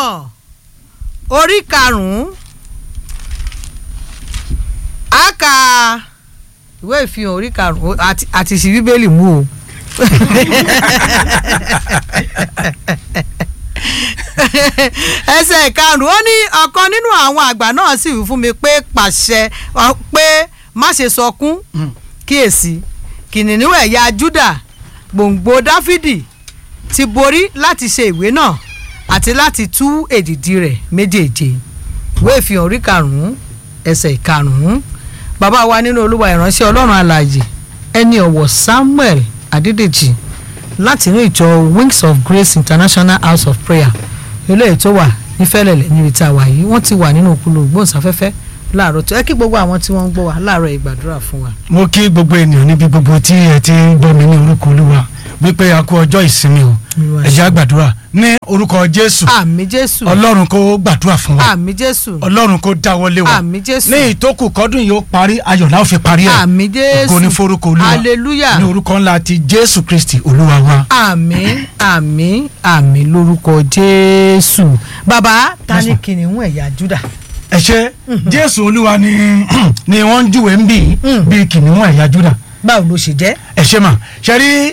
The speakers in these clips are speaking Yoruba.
orí karùn-ún a kà ìwé ìfihàn orí karùn-ún àti àti sí bíbélì mú o. ẹsẹ̀ karùn-ún ó ní ọ̀kan nínú àwọn àgbà náà sì wí fún mi pé pàṣẹ ọ, pé má ṣe sọkún kíyèsí kìnìún ẹ̀yà Júdà gbòǹgbò Dáfídì ti borí láti ṣe ìwé náà àti láti tú èdìdì rẹ̀ méjèèje ìwé ìfihàn orí karùn-ún ẹsẹ̀ karùn-ún bàbá wa nínú olúwa ìránṣẹ́ ọlọ́run alààyè ẹni ọ̀wọ̀ Samuel Adédèjì láti inú ìjọ Wings of Grace International House of Prayer eléyìí tó wà ní Fẹ́lẹ́lẹ̀ níbi tá a wà yìí wọ́n ti wà nínú òkúlù gbóhùnsáfẹ́fẹ́ láàárọ̀ tó ẹ kí gbogbo àwọn tí wọ́n ń gbọ́ wa láàárọ̀ ìgbàdúrà fún wa. mo kí gbogbo ènìyàn níbi gbogbo tí ẹ ti ń gbọ́ mi ní orúkọ olúwa wípé a kú ọjọ́ ìsinmi o Olúwa ẹ jẹ́ á gbàdúrà ní orúkọ jésù àmì Jésù ọlọ́run kó gbàdúrà fún wa àmì Jésù ọlọ́run kó dáwọ́lé wa àmì Jésù ní ìtókù kọ́dún yìí ó parí ayọ̀ la ó fi parí ẹ̀ àmì Jésù ògo ní forúkọ olúwa hallelujah ní orúkọ ńlá ti jésù kristi olúwa wa. àmín àmín àmín lórúkọ jésù bàbá ta ni kìnìún ẹ̀yà júdà. ẹ ṣe jésù olúwa ni ni wọ́n ń júwèé ń bì í Mm. bíi kìnìún ẹ̀yà júdà báwo ló ṣe jẹ́. ẹ ṣe mà ṣe rí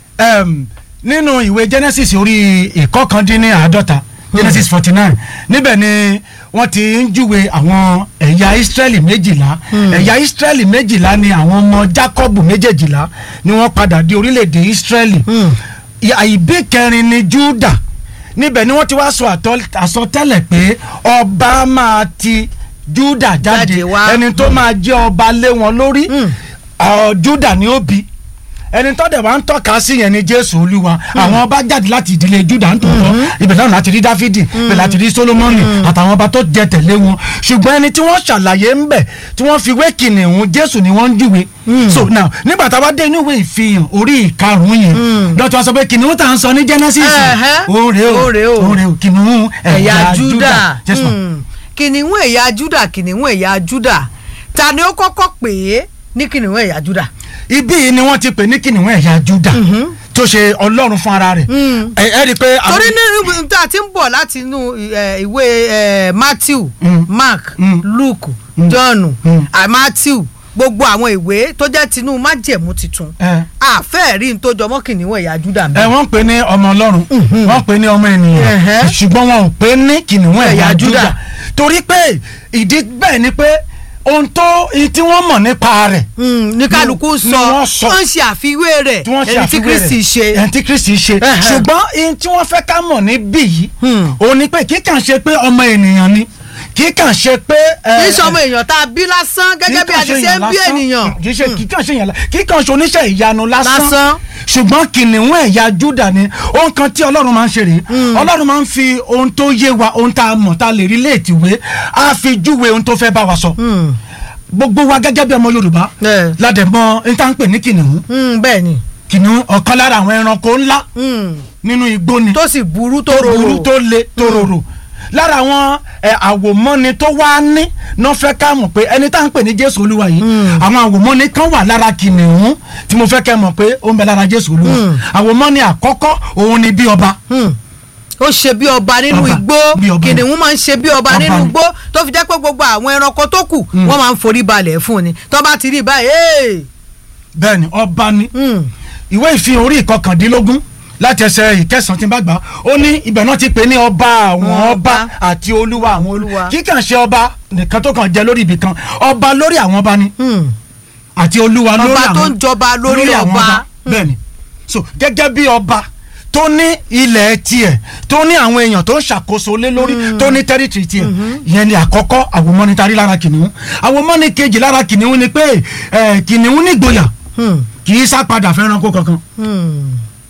em, nínú ìwé genesis orí ìkọkàndínláàádọ́ta genesis forty nine níbẹ̀ ni wọ́n ti ń júwe àwọn ẹ̀yà israẹli méjìlá ẹ̀yà israẹli méjìlá ni àwọn ọmọ jacob méjèèjìlá ni wọ́n padà di orílẹ̀-èdè israẹli Mm. ìyá ìbí kẹrin ni juda níbẹ̀ ni wọ́n ti wá sọ àtọ́- àsọtẹ́lẹ̀ pé ọba máa ti juda jáde Jáde wá. ẹni tó máa jẹ́ ọba lé wọn lórí Mm. ọ, juda ni ó bí ẹni tó dẹ̀ wá ń tọ́ka sí yẹn ni jésù olúwa àwọn ọba jáde láti ìdílé juda ń tòótọ́ ibẹ̀ náà láti rí dáfídì ibẹ̀ láti rí solomoni àtàwọn ọba tó jẹ tẹ̀lé wọn ṣùgbọ́n ẹni tí wọ́n ṣàlàyé ń bẹ̀ tí wọ́n fi wé kìnìún jésù ni wọ́n ń júwe so now nígbà tá a bá dé inú ìwé ìfihàn orí ìkarùn-ún yẹn dọ́tí wọ́n sọ pé kìnìún tá à ń sọ ní genesis Ẹ̀hẹ́. òòrè o Òòrè o. òòrè o kìnìún ẹ̀yà júdà Yes, ma'am. Mm. kìnìún ẹ̀yà júdà kìnìún ẹ̀yà júdà ta ni ó kọ́kọ́ pè é ní kìnìún ẹ̀yà júdà. ibí yìí ni wọ́n ti pè ní kìnìún ẹ̀yà juda tó ṣe ọlọ́run fún ara rẹ̀ Mm. ẹ ẹ rí i pé. àwọn- torí ní tá a ti ń bọ̀ láti inú eh, ìwé eh, Matthew Mm. Mark Mm. Luke Mm. John Mm. ah, Matthew gbogbo àwọn ìwé tó jẹ́ tinú májẹ̀mú tuntun ẹ àfẹ́ rí n tó jọmọ́ kìnìún ẹ̀yà júdà ẹ mẹ́. wọ́n pè ní ọmọ ọlọ́run wọ́n pè ní ọmọ ènìyàn Ẹ̀hẹ́. ṣùgbọ́n wọn ò pè ní kìnìún ẹ̀yà Ẹ̀yà juda Júdà. torí pé ìdí bẹ́ẹ̀ ni pé ohun tó ohun tí wọ́n mọ̀ nípa rẹ̀ ní kálukú ni sọ wọ́n sọ. wọ́n ń ṣe àfiwé rẹ̀ tí wọ́n ṣe ẹni tí àfiwé Kristi rẹ̀ ṣe. ẹni tí kristi ṣe Ẹ̀hẹ́. ṣùgbọ́n ohun tí wọ́n fẹ́ ká mọ̀ níbí yìí Hmm. òun ni pé kí kàn ṣe pé ọmọ ènìyàn ni kí kàn ṣe pé. ẹ, kì í sọmọ èèyàn tá a bí lásán gẹ́gẹ́ bí a ti ṣe ń bí ènìyàn. kì í ṣe kì í kàn ṣe èèyàn lásán kì í kàn ṣe oníṣẹ́ ìyanu lásán Lásán. ṣùgbọ́n kìnìún ẹ̀yà Júdà ni ohun kan tí Ọlọ́run máa ń ṣe rèé Ọlọ́run máa ń fi ohun tó yé wa ohun tá a mọ̀ tá a lè rí léètì wé á fi júwe ohun tó fẹ́ bá wa sọ Hmm. gbogbo wa gẹ́gẹ́ bí ọmọ Yorùbá Ẹ̀. ládẹ̀mọ́ ohun tá à ń pè ní kìnìún Hmm, bẹ́ẹ̀ ni kìnìún ọ̀kan lára àwọn ẹranko ńlá Hmm. nínú igbó ni tó sì burú tó tó rorò. burú tó le tó rorò lára àwọn ẹ, àwòmọ́ni tó wá ní náà fẹ́ ká mọ̀ pé ẹni tá à ń pè ní Jésù Olúwa yìí àwọn àwòmọ́ni kan wà lára kìnìún tí mo fẹ́ kẹ́ mọ̀ pé ó ń bẹ lára Jésù Olúwa àwòmọ́ni àkọ́kọ́ òun ni bí ọba Hmm. ó ṣe bí ọba nínú Ọba, igbó bí ọba. kìnìún máa ń ṣe bí ọba Ọba nínú ni. igbó tó fi jẹ́ pé gbogbo àwọn ẹranko tó kù wọ́n máa ń forí balẹ̀ fún ni tó bá ti rí i báyìí "Hey!" bẹ́ẹ̀ ni ọba ni Hmm. ìwé ìfihàn orí ìkọkàndínlógún láti ẹsẹ̀ ìkẹsàn-án tí n bá gbà ó ní ibẹ̀ náà ti pè ní ọba àwọn Ọba. ọba àti olúwa àwọn Olúwa. olúwa kí kàn ṣe ọba nìkan tó kàn jẹ lórí ibì kan ọba lórí àwọn ọba ni Hmm. àti olúwa lórí Ọba àwọn tó ń jọba lórí ọba. bẹ́ẹ̀ni so gẹ́gẹ́ bí ọba tó ní ilẹ̀ tiẹ̀ tó ní àwọn èèyàn tó ń ṣàkóso lé lórí tó ní tẹ́rìtìrì tiẹ̀ ìyẹn ni àkọ́kọ́ àwòmọ́ni tarí lára kìnìún àwòmọ́ni kejì lára kìnìún ni pé eh, kìnìún nígboyà Hmm. kì í sá padà fẹ́ranko kankan Hmm.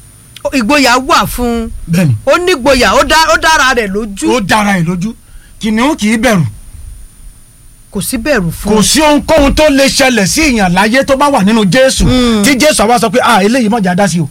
ìgboyà wà fún un bẹ́ẹ̀ni ó nígboyà ó dá- ó dára rẹ̀ lójú ó dára ẹ̀ lójú kìnìún kì í bẹ̀rù kò sí bẹ̀rù fún kò un. sí ohunkóhun tó lè ṣẹlẹ̀ sí ìyàn láyé tó bá wà nínú jésù Mm. tí jésù àwa sọ pé ah eléyìí mọ̀jà dá sí o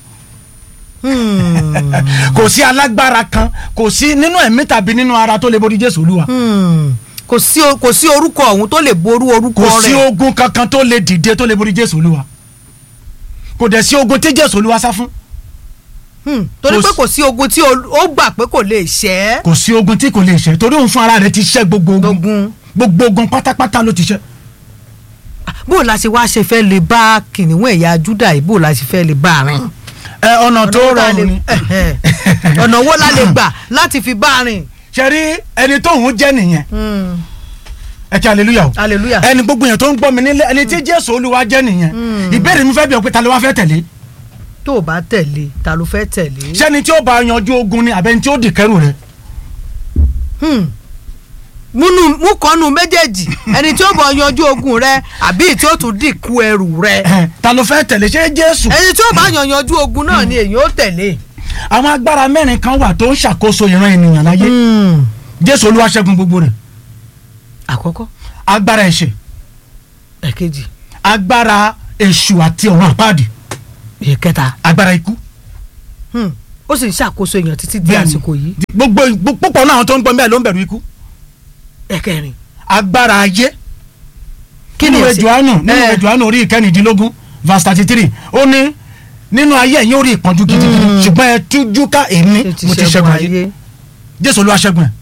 Hmm. kò sí alágbára kan kò sí nínú ẹ̀mí tàbí nínú ara tó lè borí jésù olúwa Hmm. kò sí o- kò sí orúkọ ọ̀hún tó lè ború orúkọ kò sí rẹ̀ ogun kankan tó lè dìde tó lè borí jésù olúwa kò dẹ̀ sí ogun tí jésù olúwa sá fún Hmm, torí Kò pé sí- kò sí ogun tí o- ó gbà pé kò lè ṣẹ́ kò sí ogun tí kò lè ṣe torí òun fún ara rẹ̀ ti ṣẹ́ gbogbo ogun ogun gbogbo ogun pátápátá ló ti ṣẹ́ bó la ṣe wá ṣe fẹ́ lè bá kìnìún ẹ̀yà Júdà yìí bó la ṣe fẹ́ lè bá a rìn. ẹ ọ̀nà tó Ọ̀nà wo la rọrùn ni lè- ẹ̀hẹ̀. ọ̀nà wo la lè gbà láti fi bá a rìn. ṣe rí ẹni tóun jẹ́ nìyẹn Hmm, ẹ kí hallelujah o hallelujah. ẹni gbogbo yẹn tó ń gbọ́ mi nílé ẹni tí Jésù Olúwa jẹ́ nìyẹn ìbéèrè mi fẹ́ bí ọ pé ta ló wá fẹ́ tẹ̀lé tó o bá tẹ̀lé ta ló fẹ́ tẹ̀lé. ṣẹ́ni tí ó bá yanjú ogun ni àbẹ́ni tí ó dì kẹ́rù rẹ̀ Hmm. múnú mú kọ́nu méjèèjì ẹni tí ó bọ̀ yanjú ogun rẹ àbí tí ó tún dìkú ẹrù rẹ. Ẹ̀hẹ̀, ta ló fẹ́ tẹ̀lé ṣé Jésù ẹni tí ó bá yan yanjú ogun náà ni èyí ó tẹ̀lé. àwọn agbára mẹ́rin kan wà tó ń ṣàkóso ìran ènìyàn láyé Jésù Olúwa ṣẹ́gun gbogbo rẹ̀ àkọ́kọ́ agbára ẹ̀ṣẹ̀ ẹ̀kejì agbára èṣù àti ọ̀run àpáàdì ìkẹta agbára ikú Hmm. ó sì ń ṣàkóso èèyàn títí di Bẹ́ẹ̀ni. àsìkò yìí gbogbo púpọ̀ náà àwọn tó ń gbọ́ bẹ́ẹ̀ ló ń bẹ̀rù ikú ẹ̀kẹrin. agbára ayé kí ni nínú èsì? Jòhánù nínú Eh. Jòhánù orí ìkẹrìndínlógún verse thirty three ó ní nínú ayé ẹ̀yin ó rí ìpọ́njú gidigidi ṣùgbọ́n ẹ tújú ká èmi Ṣé mo ti ṣẹ́gun ayé Jésù Olúwa ṣẹ́gun ẹ̀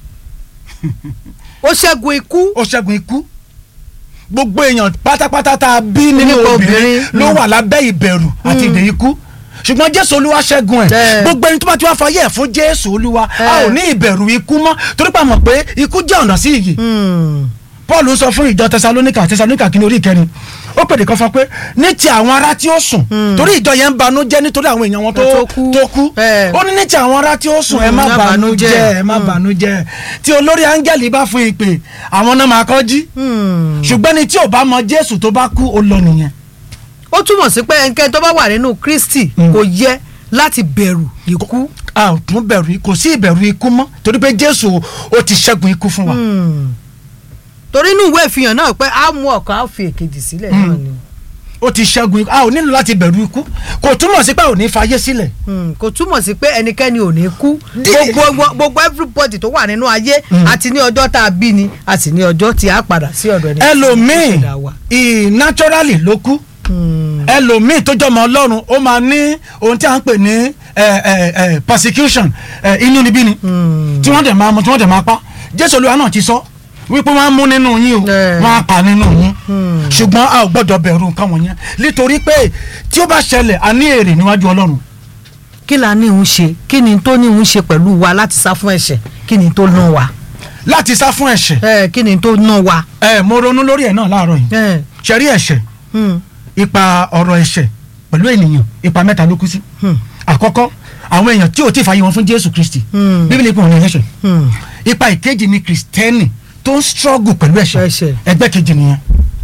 ó ṣẹ́gun ikú ó ṣẹ́gun ikú gbogbo èèyàn pátápátá tá a bí nínú Nípa obìnrin obìnrin. ló wà lábẹ́ ìbẹ̀rù àti ìdè ikú ṣùgbọ́n Jésù Olúwa ṣẹ́gun ẹ̀ Bẹ́ẹ̀. gbogbo ẹni tó bá ti wá fayé ẹ̀ fún Jésù Olúwa a Bẹ́ẹ̀. ò ní ìbẹ̀rù ikú mọ́ torí pé a mọ̀ pé ikú jẹ́ ọ̀nà sí iyì Hmm. Paul sọ fún ìjọ Tẹsalóníkà Tẹsalóníkà kìíní orí ìkẹrin ó pèdè kan fún pé ní ti àwọn ará tí ó sùn torí ìjọ yẹn ń banú jẹ́ nítorí àwọn èèyàn wọn tó Tó kú. tó kú Bẹ́ẹ̀. ó ní ní ti àwọn ará tí ó sùn ẹ Mm, má má banú banújẹ́. jẹ́ ẹ má banú jẹ́ tí olórí áńgẹ́lì bá fún ìpè àwọn náà máa kọ́ jí Hmm. ṣùgbọ́n ní tí ò bá mọ Jésù tó bá kú ó lọ nìyẹn ó túmọ̀ sí pé ẹnikẹ́ni tó bá wà nínú Kristi Hmm. kò yẹ láti bẹ̀rù ikú. a ò tún bẹ̀rù kò sí ìbẹ̀rù ikú mọ́ torí pé Jésù ó ti ṣẹ́gun ikú fún wa Hmm. torí inú ìwé ìfihàn náà pé a mú ọ̀kan á fi èkejì sílẹ̀ Hmm. náà ni ó ti ṣẹ́gun ikú a ò nílò láti bẹ̀rù ikú kò túmọ̀ sí pé ò ní fayé sílẹ̀ Hmm. kò túmọ̀ sí pé ẹnikẹ́ni ò ní kú Dí- gbogbo gbogbo everybody tó wà nínú ayé àti ní ọjọ́ tá a bí ni àti ní ọjọ́ tí a padà sí ọ̀dọ̀ ẹni tí ó ẹlòmíì ṣẹ̀dá wa. ì naturally ló kú Hmm. ẹlòmíì tó jọmọ Ọlọ́run ó máa ní ohun tí a ń pè ní ẹ, ẹ, ẹ, persecution ẹ, inúnibíni Hmm. tí wọ́n dẹ̀ máa mú tí wọ́n dẹ̀ máa pa Jésù Olúwa náà ti sọ wípé wọ́n á mú nínú yín o Eh. wọ́n á pa nínú yín Hmm. ṣùgbọ́n a ò gbọ́dọ̀ bẹ̀rù nǹkan wọ̀nyẹn nítorí pé tí ó bá ṣẹlẹ̀ a ní èrè níwájú Ọlọ́run kí la ní ń ṣe kí ni tó ní ń ṣe pẹ̀lú wa láti sá fún ẹ̀ṣẹ̀ kí ni tó ná wa láti sá fún ẹ̀ṣẹ̀ ẹ kí ni tó ná wa. ẹ mo ronú lórí ẹ̀ náà láàárọ̀ yìí ẹ ṣẹ̀rí ẹ̀ṣẹ̀ hmm, ipa ọ̀rọ̀ ẹ̀ṣẹ̀ pẹ̀lú ènìyàn ipa mẹ́ta ló kú sí hmm, àkọ́kọ́ àwọn èèyàn tí ò tí ì fàyè wọn fún Jésù Kristi Hmm. bíbélì pé wọn ní ẹlẹ́ṣẹ̀ hmm. ipa ìkejì ni kristẹni tó ń struggle pẹ̀lú ẹ̀ṣẹ̀ Ẹ̀ṣẹ̀. ẹgbẹ́ kejì nìyẹn.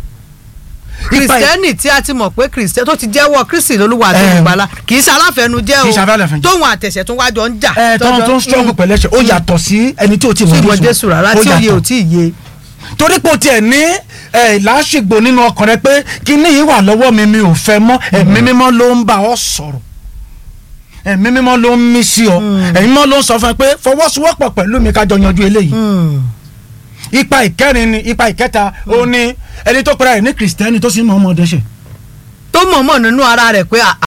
Ipa ì- kristẹni tí a ti mọ̀ pé kristẹni tó ti jẹ́wọ́ kristi lolúwa àti Eh, olùgbàlà kì í ṣe aláfẹnujẹ́ o kì í ṣe aláfẹnujẹ́. tóun àtẹ̀sẹ̀ tó wájọ ń jà. ẹ tọ́wọ́n tó ń struggle pẹ̀lú ẹ̀ṣẹ̀ ó yàtọ̀ sí ẹni tí ò tí ì tí mọ̀ ìmọ̀ jésù rárá tí òye ò yàtọ̀. tí ì yé. torí pé o tiẹ̀ ní ẹ, làásìgbò nínú ọkàn rẹ pé kíní yìí wà lọ́wọ́ mi mi ò fẹ́ mọ́ ẹ̀mí mímọ́ ló ń bá ọ sọ̀rọ̀ ẹ̀mí mímọ́ ló ń mí sí ọ ẹ̀mí mímọ́ ló ń sọ fún ẹ pé fọwọ́sowọ́pọ̀ pẹ̀lú mi kájọ yanjú eléyìí Hmm. ipa ìkẹrin ni ipa ìkẹta ó ní ẹni tó pera ẹ̀ ní kristẹni tó sì mọ̀ ọmọdé ṣe tó mọ̀ọ́mọ̀ nínú ara rẹ̀ pé